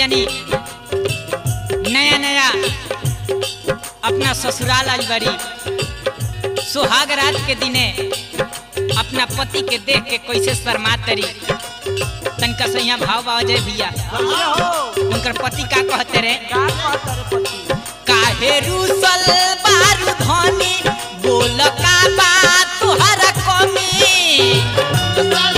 तनी नया नया अपना ससुराल आई बड़ी सुहाग रात के दिने अपना पति के देख के कैसे शर्मा तरी तनका सैया भाव बाजे भैया बढ़िया हो उनकर पति का कहते रे का कहता रे पति काहे रूसल बारू धनी बोल का बात तुहरा कमी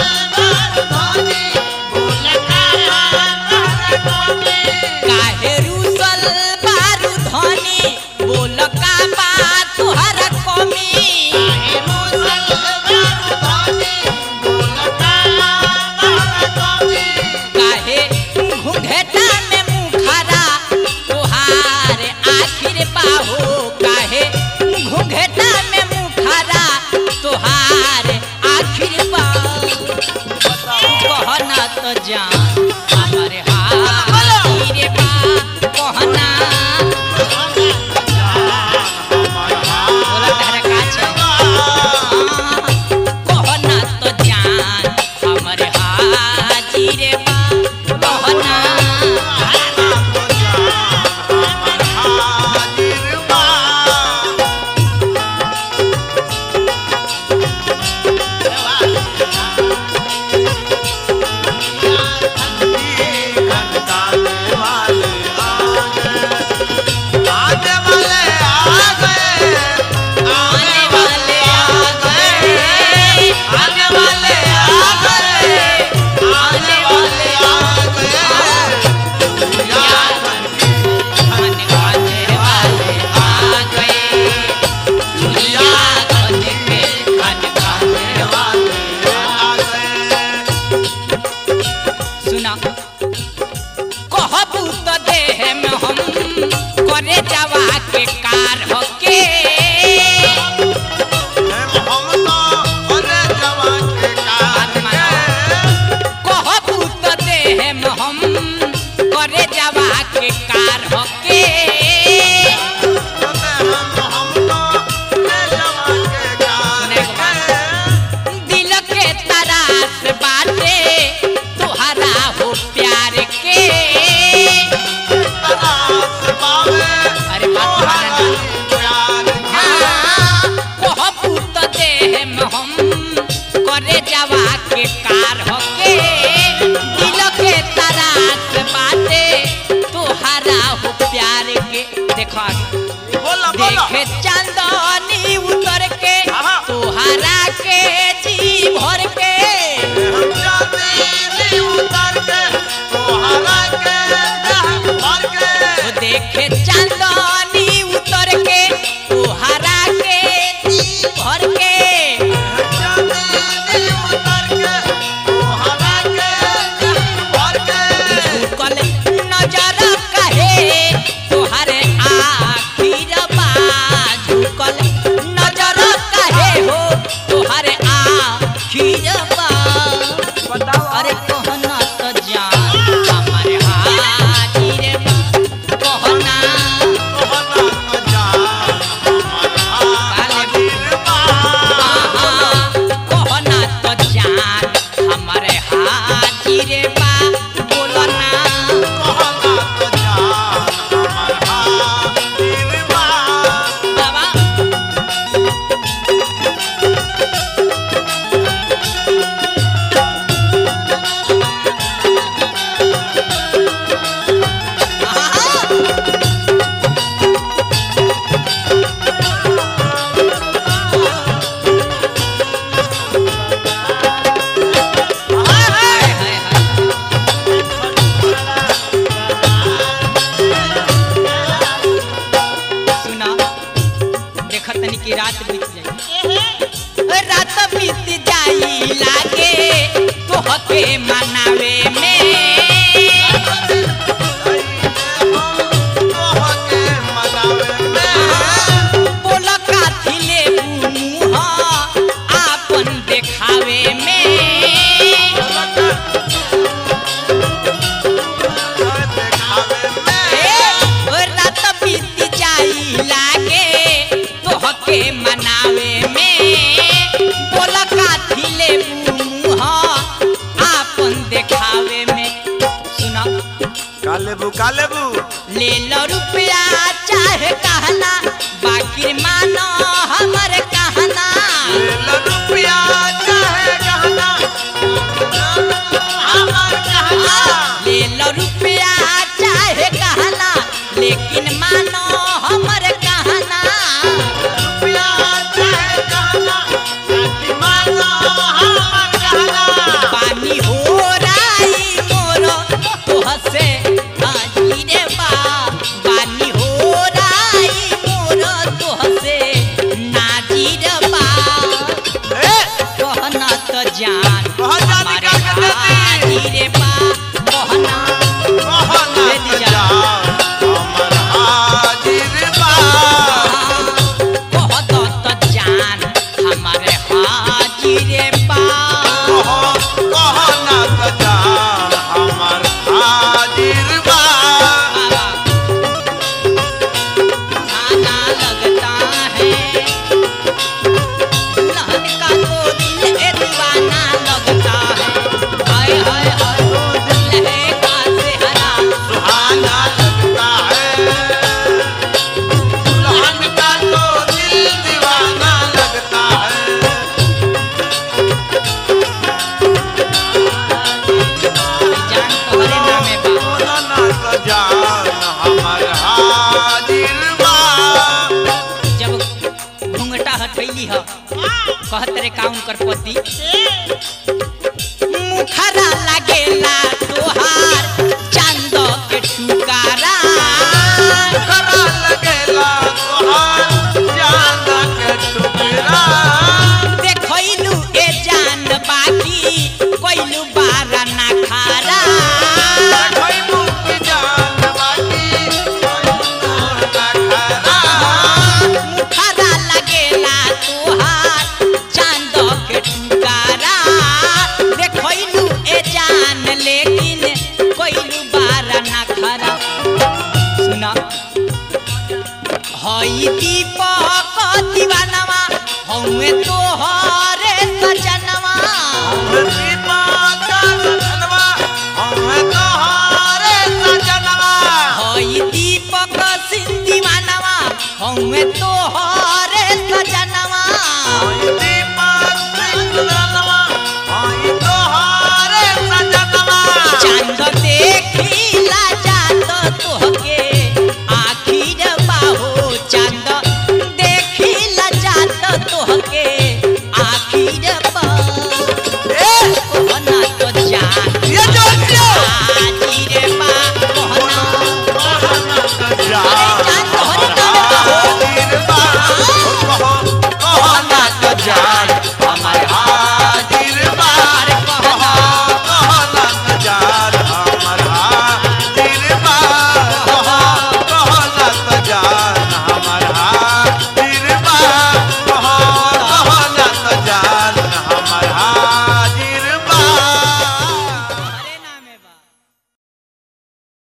काहे रूसल बारू धनी बोल का बात तुहरा कमी काहे घुंघटा में मुखरा तोहार आखिर बाहो काहे घुंघटा में मुखरा तोहार आखिर बाहो कहना तो जान हमारे हाथ बा कहना बोला तहरा का छै कहना तो जान हमरे हाजिर बा कहना आने वाले आ गए आने वाले आ गए आने वाले आ गए आने वाले वाले आ गए दुनिया खन के खन खाने वाले सुना कहबू तो देह में हम करे जवा के कार होके कहबू तो देह में हम करे जवा के कार होके दिल के तरास बाटे तुहरा हो प्यार के अरे बात माना हाँ, कहबू तो देह में हम करे जवा के कार होके दिल के तरास बाटे तुहरा हो प्यार के देखो आगे देखे चांदनी उतर के आहा। तुहरा के जी भर के वो देखे चांदनी उतर के तुहरा के जी भर के झुकल नजर कहे तुहरे आखिर बा झुकल नजर कहे हो तुहरे आखिर बा बताओ अरे कहना तो जान हमारे हाजिर बा कहना कहना तो जान हमारे हाजिर बा बोलना बाबा हाय हाय हाय सुना देखत तनी की रात बीत जाई रात बीत जाई लागे तोहके मनावे में बोल काथी ले मुँह आपन देखावे में ए, रात बीत जाई लागे तोहके मनावे में बोल काथी ले मुँह आपन देखावे में सुना काले लेबू का लेबू ले लो रुपया चाहे कहना बाकी मानो हमर कहना ले लो रुपया चाहे गहना हमार कहना ले लो रुपया चाहे कहना लेकिन मानो हमर कहना रुपया चाहे गहना बाकी मानो हमार कहना पानी हो राई मोर तोहसे हाजी रे बा पानी हो राई मोर तोहसे नाजी रे बा ए कहना तो जान कहना तो हमारे क्या कर देती? हाजी रे बा कहना कहना ले तो लिया। जा हमर हाजिर बा कहत तो जान हमारे हाजी रे बा कहो कहना तो जा हमर हाजिर बा खाना लगता है दुल्हन का तो दिल ए दीवाना लगता है हाय हाय हाय ओ दुल्हे का सेहरा सुहाना लगता है दुल्हन का तो दिल दीवाना लगता है जान तोहरे नामे बा कहना तो जान हमर हाजिर बा जब घुंघटा हटैली ह कहत रे काउन कर पति मुखरा लगेला तोहार चांद के टुकारा करा लगेला तोहार जान के टुकड़ा देखैलू ए जान बाकी कोइलू बारा ना खारा कोई मुक्ति जान बाकी कोई ना खरा मुखरा लगेला तोहार चांद के टुकारा देखैलू ए जान लेकिन कोइलू बारा ना खारा सुना हई दीपक दीवानवा हउए तोहरे सजनवा दीपा का सजनवा हमें तोहारे सजनवा हई दीपक सिंह दीवानवा हउए तो